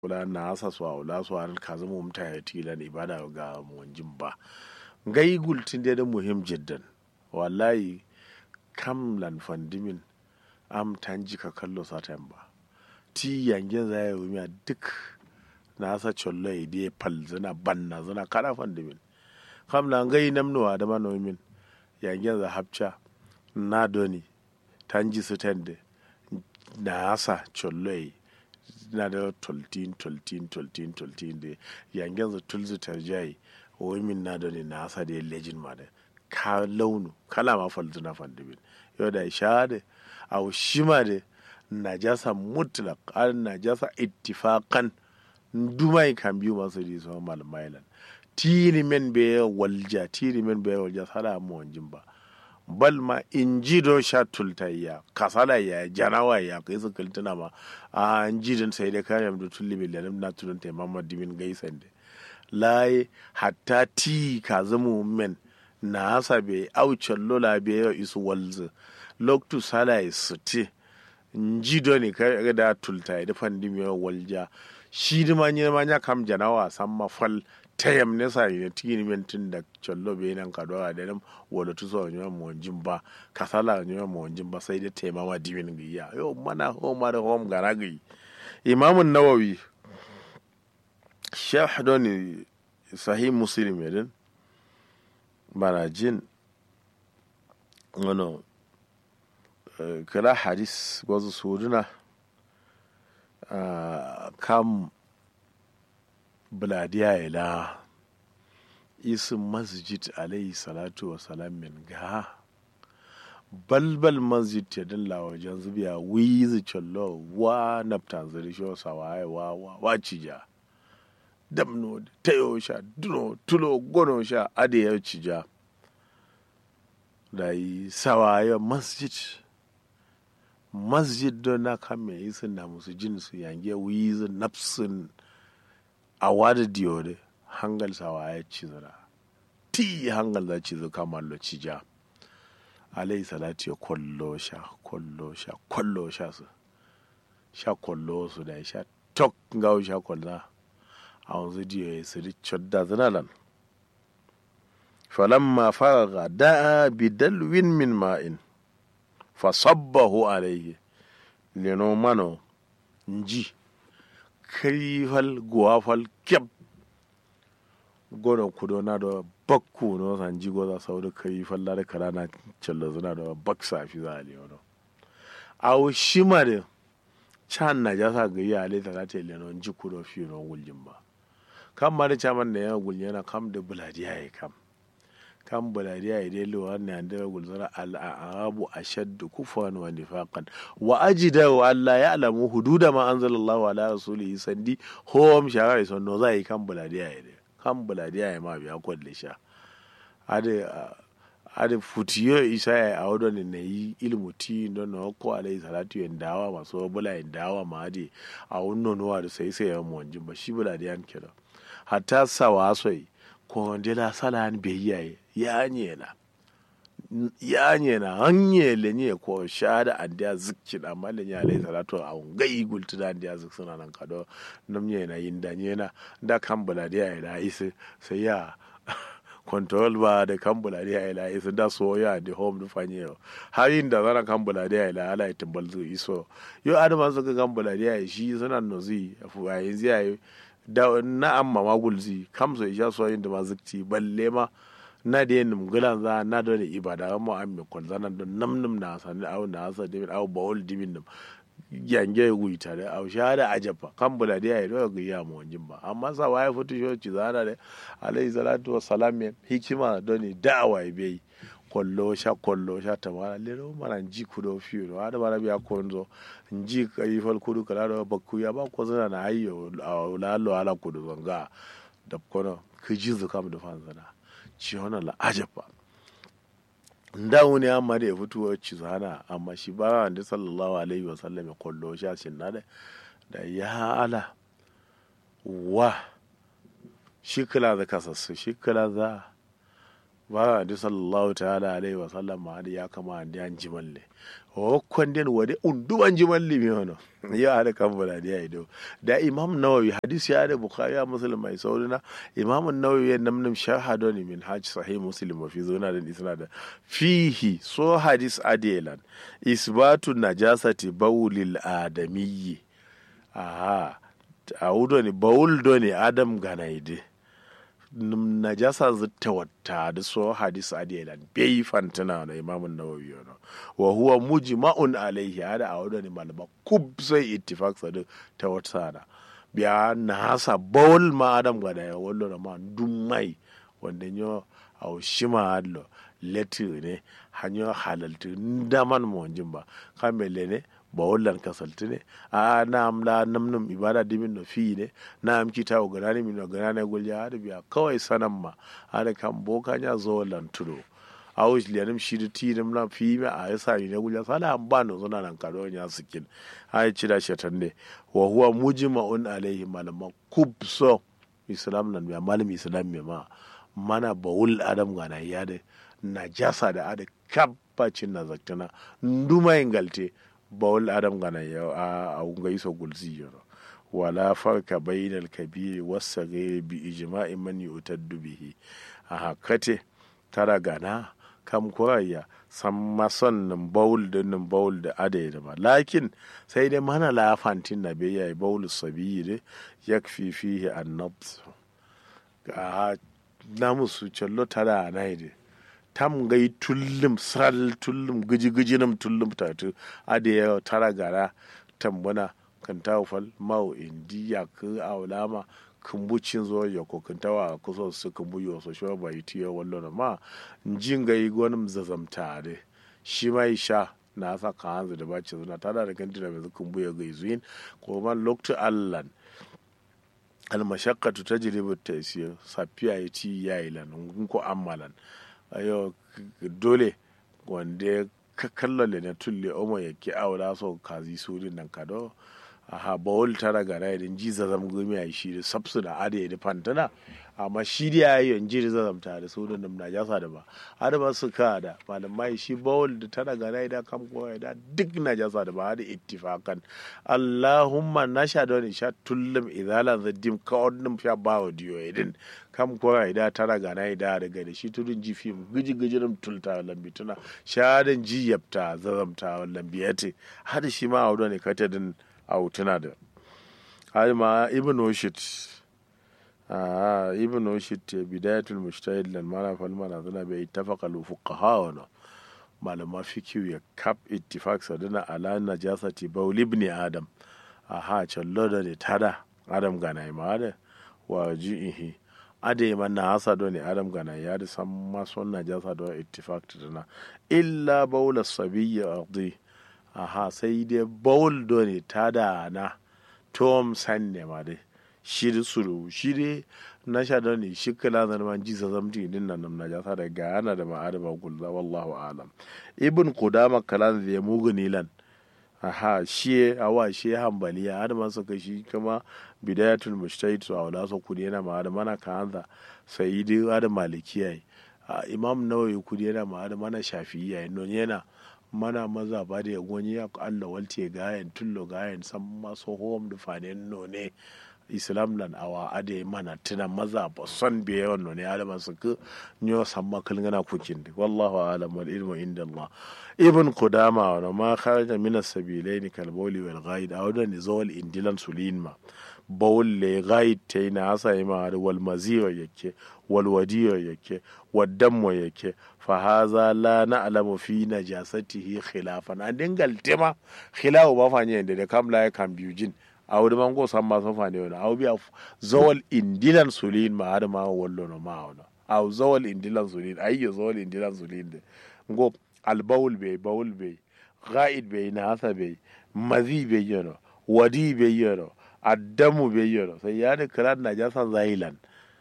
kula na asa su a wula su an ka zama mta ya tilan ibada ga wanjin ba gai gultin da muhim jiddan wallahi kam lan fandimin am tanji ka kallo satan ba ti yangen za ya wumiya duk na asa chollo ya diye pal zana banna zana kada fandimin kam lan gai namnuwa da manomin yangen za hapcha na doni tanji su tende na asa chollo ya na da toltin toltin toltin toltin da yangen za tulzu tarjai womin na doni na asa da lejin ma da ka launu kala ma falzuna fandimin yau da sha da a shima da najasa mutlaq an najasa ittifaqan dumai kan biyu masu di so malmailan tiri men be walja tiri men be walja sala mo wanjin ba bal ma inji do sha tultayya kasala ya janawa ya kai su kaltuna ma a inji din sai da kare mu tulli bil lam na tulun te mamma dimin gaisan de lai hatta ti ka zamu men na hasa be aucen lola be isu walzu loktu sala suti nji do ne ka da tulta da fandi mi walja shi di ma nyina ma nya kam janawa samma fal tayam ne sa ne tini men tin da chollo be nan ka dora da nam wala tu so nyama mo jimba kasala nyama mo jimba sai da tema ma dimin giya yo mana ho ma da hom garagi imam nawawi shah doni sahih muslim yedin bana jin wano kira hadis wasu suduna kam buladiya ila isin masjid alayhi salatu wa salam min ga balbal masjid ta dilla wajen zubiya wizi challo wa naftan zari shi sawaye wa wa wa cija damno tayo sha duno tulo gono sha ade ya cija da yi sawaye masjid masjid don na kame yi sun na musu jin su yange wizi nafsin a wada diyode hangal sawaye cizira ti hangal za cizo kamar lo cija alayhi salatu ya kwallo sha kwallo sha kwallo sha su sha kwallo su da sha tok gawo sha kwallo a wanzu diyo ya siri chodda zinalan falamma faraga da'a bidalwin min ma'in fasabbahu alayhi leno mano nji karifal guwafal kyab gono kudo na da bakku no san ji goza saudu karifal da kara na cella zuna da bak safi za a leono awo shima da can na jasa ga yi ale ta ta leno nji kudo fi no guljin ba kam ma da caman da yana gulje yana kam da buladiya ya kam kan buladiya ya dai lewa ne an da gulzara al'arabu ashaddu kufwan wa nifaqan wa ajida wa alla ya'lamu hududa ma anzalallahu ala rasulihi sandi hom shara so no zai kan buladiya ya dai kan buladiya ya ma biya kwalle sha ade ade futiyo isa ya awdo ne yi ilmu ti don no ko alai salatu yan dawa maso bula yan dawa ma ade a wonno no da sai sai ya mu wanjin ba shi buladiya kira hatta sawasoi ko ndela salan be yaye ya nyela ya nyela hanyele nye ko shada andiya zikki da malle nya alai salatu a ngai gultu da andiya zik suna nan kado nam nyena yinda nyena da kambula da ya da isi sai ya control ba da kambula da ya da isi da so ya da home du fanye har yin da zana kambula da ya da ala ya timbal zu iso yo adama suka kambula da ya shi suna nozi fu a yanzu ya da na amma magulzi kamso isha so yin da mazikci balle ma na da yin gulan za na da ne ibada mu an mi kwal zanan don nam nam na sani au na asa dimin au bawul dimin nam yange gui tare au shahada ajaba kan bula da yayi do ga ya mu wanjin ba amma sa waye futu sho ci zana da alayhi salatu wassalam hikima doni da'awa bai kollo sha kollo sha tamara lero mana ji kudo fiyo no ada bara biya konzo nji kai fal kudu kala do bakku ya ba ko zana na ayyo lalo ala kudu zanga da kono kiji zu kam da fanzana ci hona la ajaba nda wuni amma da ya fito ci zana amma shi ba da sallallahu alaihi wa sallam ya kollo sha shin na da da ya ala wa shi kala da kasassu shi kala za ba di sallallahu ta'ala alaihi wa sallam ma ya kama da an jimalle o kwanden wade undu an jimalle mi hono ya hada kan bala da ido da imam nawawi hadisi ya da bukhari ya muslim mai saurina imam nawawi ya namnam shahado ni min hajj sahih muslim wa fi zuna da isna da fihi so hadis adelan isbatu najasati bawlil adamiyyi aha a wudo ni bawul do ni adam ganaide najasa zitta wata da so hadis adilan bai fantana na imamun nawawi yana wa huwa mujma'un alaihi hada a wadani malama kub sai ittifaq sadu ta wata da biya na hasa bawul ma adam ga da wallo na ma dum mai wanda nyo a shima adlo leti ne hanyo halaltu ndaman mo jimba kamele ne ba wallan kasalti ne a na am la namnum ibada dimin no fi ne na am kita o ganani min no ganani gulja hada biya kawai sanan ma hada kan boka nya zo wallan tudo a wuce liyanim shi da ti da mna fi me a yasa ne gulja sala am ba no zona nan kado nya sikin ai ci da shatan ne wa huwa mujma'un alaihi malama kubso islam nan biya malam islam me ma mana bawul adam gana ya da najasa da ada kabbacin na zaktana nduma ingalte bawul adam gana ya a unga iso gulzi yoro wala farka bainal kabiri wasagiri bi ijma'i man yutaddu bihi a hakate tara gana kam kuraya san mason nan bawul da nan bawul da adai da ma lakin sai dai mana la fantin na bai yayi bawul sabiri yakfi fihi an-nabs ga na musu cello tara a naide tam gai tullum sal tullum giji giji nam tullum tatu ade ya tara gara tambana kan tawfal mau indiya ku awlama kumbucin zo ya ko kan tawa kuso su kumbu yo so sho ba yiti ya wallo na ma njin gai gonum zazamta de shi mai sha na sa ka hanzu da bace zuna tada da kan tira mai kumbu ya gai zuin ko man loktu allan almashakkatu tajribu taysir safiya ya ci ya ilan ko ammalan ayo dole wanda ka kallon na tulle omo ya ki aura so kazi surin nan kado aha bawul tara gara idan ji zazam gumi a shi da sabsu da ada ya fantana amma shi da ya yi yanji da zazam ta da sunan nan na jasa da ba ada ba su ka da malamai shi bawul da tara gara idan kam ko da duk na jasa da ba da ittifakan allahumma na sha da wani sha tullum idalan zaddim ka wannan sha ba wa diyo idin kam ko ida tara gara ida daga da shi tudun ji fim giji giji rum tulta lambi tuna shadan ji yapta zazamta lambiyate hada shi ma a ne kata din a tuna da har ma ibn oshit ibn oshit bidayatul mujtahid lan mala fal mana zana bai ittafaqa al fuqaha wa malama fikiyu ya kap ittifaq sadana ala najasati bawl ibn adam aha challo da ne tada adam gana ma da wa jihi ade man na hasa do ne adam gana ya da san ma son najasa do ittifaq tana illa bawl as-sabiyya ardi aha sai dai bawl do ne tada na tom san ne ma dai shiri suru shiri na sha da ne shi kala da man ji zamti din nan na jasa da gana da ma'ada ba gulza wallahu alam ibn qudama kalan da muguni lan aha shi awa shi hambaliya har man suka shi kuma bidayatul mujtahid su awla so kudi yana ma da mana kanza sayyidi da malikiya imam nawawi kudi yana ma da mana shafi'iyya non yana mana maza ba da wani ya Allah walte gayan tullo gayan san maso hom da fanen no ne islam lan awa ade mana tuna maza ba son be yawan no ne alama su ku nyo samma kalngana kukin di wallahu alam wal ilmu inda Allah ibn qudama wa ma kharaja min as-sabilaini kal bawli wal ghaid awda ni zawal indilan sulinma bawl le ghaid tayna asa ima wal maziwa yake wal wadiyo yake waddammo yake fa haza la na'lamu fi najasatihi khilafan an dingal tema khilafu ba fanye da kam la ya kan biyujin a wuri man go san ma san fane wani au biya zawal indilan sulin ma har ma wallo no ma wani au zawal indilan sulin ayyo zawal indilan sulin de ngo al bawl be bawl be ghaid be na hasa be mazi be yono wadi be yono addamu be yono sai ya da kiran najasan zahilan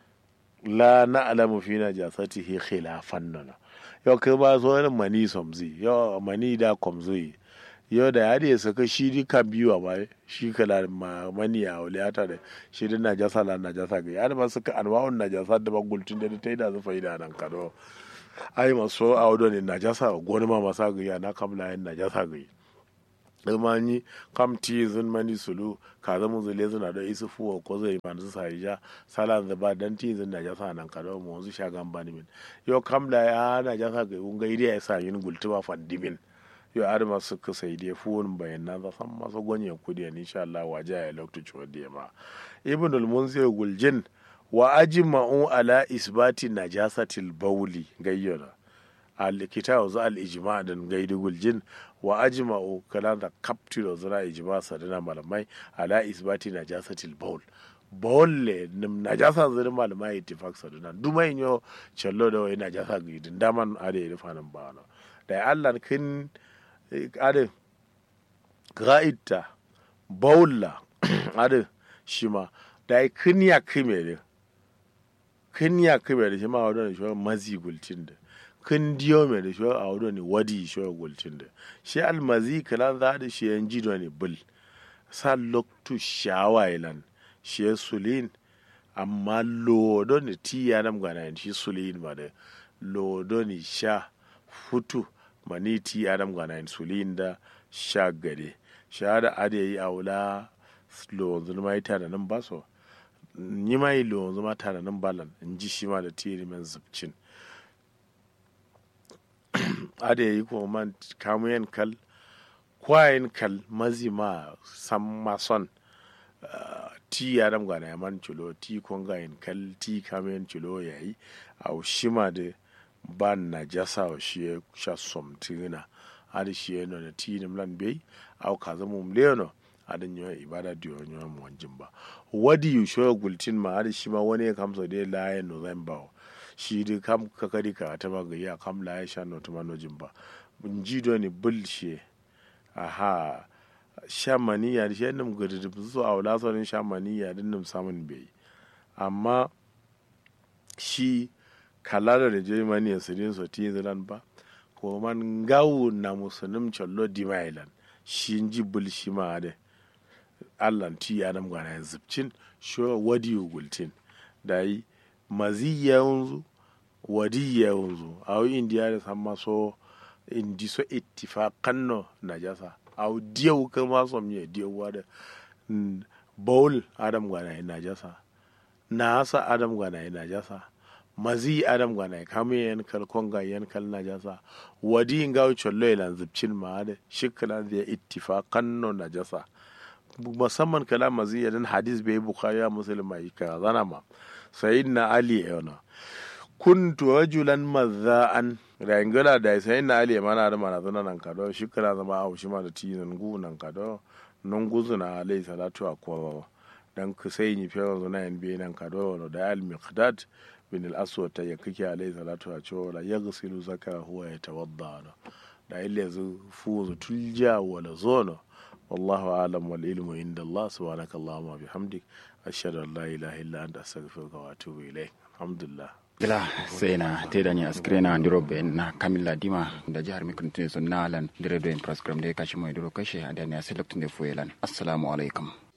la na'lamu fi najasatihi khilafan nana yau kai ba so irin mani somzi yau mani da komzi yau da ya da saka shi di kan biyu a bai shi kala mani a wuliyata da shi di najasa la najasa ga ya da ba suka anwa'un najasa da ba gultun da ta yi da su faida nan kado ai maso a wado ne najasa goni ma masa gaya na kamla yin najasa gaya ilmani kam ti zun mani sulu ka zama zule zuna da isu fuwa ko zai ma su sai ja sala da ba dan ti zun najasa nan ka da mu zu shagan bani min yo kam da ya najasa ga un gaidi ya sa yin gultuba fandimin yo ar ma su ka sai dai fuwun bayan na san masu gonye kudi ni insha Allah waje ya loktu chodi ma ibnul munzir guljin wa ajma'u ala isbati najasatil bawli gayyana al-kitabu za al-ijma dan gaidu guljin wa ajma'u kalan da kaptilo zira ijma sadana malamai ala isbati najasatil bawl bawl le nim najasa zira malamai ittifaq sadana duma inyo challo da wai najasa gidin daman ade da fanan bana da Allah kin ade ga'idta bawla ade shima da kin ya kime kin ya kime da shima wadon shi mazi gultin da kun diyo mai da shiwa a wado ne wadi shiwa gulcin da shi almazi kalan za da shi yan jido ne bul sa loktu shawailan shi ya sulin amma lodo ne ti ya nam gana shi sulin ma da lodo ne sha futu ma ni ti ya nam gana sulin da sha gade sha da ade yi aula lo zulma ita da nan baso ni ma yi lo zuma ta da nan balan in ji shi ma da tiri men zubcin ada yi kuma man kamuyen kal kwayen kal mazi ma san mason ti ya dam gana ya man chulo ti konga yin kal ti kamuyen chulo ya yi a shima da ba na jasa wa shi ya sha somtina ada shi ya nuna ti ni mlan bai au ka zama umleno ada nyo ibada diyo nyo mu wanjin ba wadi yu shoya gultin ma ada shi ma wani ya kamsa da laye november shi dai kam kakari ka ta ba gayya kam la ya sha nota manojin ba mun ji do ni bulshe aha sha maniya da shi nim gudu da su a wala sauran sha maniya din nim samun bai amma shi kala da je maniya su din so ti zilan ba ko man gawu na musulun challo di mailan shi ji bulshi ma da allan ti adam gwana ya zubcin sho wadi gultin da yi maziya yanzu wadiya yanzu a yi indiya da san maso indi so ittifaqan no najasa aw diyaw ka ma so mi diyaw wada bowl adam gwana ina najasa nasa adam gwana ina najasa mazi adam gwana kame yan kal konga yan kal najasa wadi ngaw chollo ilan zubcin ma da shiklan da ittifaqan no najasa musamman kala mazi yadan hadis bai bukhari muslim mai ka zana ma sayyidina ali yana kuntu rajulan mazza'an rangala da sayyidina ali mana da mana zana nan kado shi kala zama a shi ma da tinan gu nan kado nan guzuna alayhi salatu wa kwa dan ku sai ni fe zo nan bi nan kado da al miqdad bin al aswad ta yakike alayhi salatu wa cewa la yaghsilu zakara huwa yatawadda da ille zu fuzu tulja wala zono والله أعلم والعلم عند الله سبحانك اللهم وبحمدك أشهد أن لا إله إلا أنت أستغفرك وأتوب إليك الحمد لله gila sai na teda ni askrena ndiro be na kamilla dima da jihar mikrotin sun nalan dire do in program de kashi mai duro kashe adani a select ne fuelan assalamu alaikum